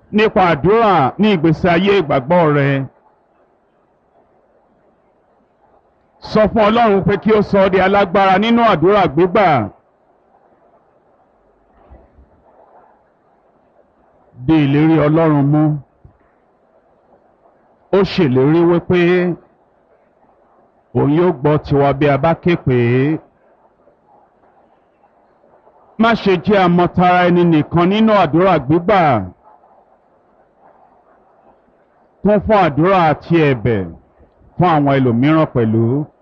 nípa àdúrà ní ìgbésí ayé ìgbàgbọ́ rẹ. sọ fún ọlọ́run pé kí ó sọ ọ́ di alágbára nínú àdúrà gbígbà. di ìlérí ọlọ́run mú. ó ṣèlérí wípé òun yóò gbọ́ tiwa bí a bá ké pè é. má ṣe jẹ́ àmọ̀tara ẹni nìkan nínú àdúrà gbígbà. kún fún àdúrà àti ẹ̀bẹ̀ fún àwọn ẹlòmíràn pẹ̀lú.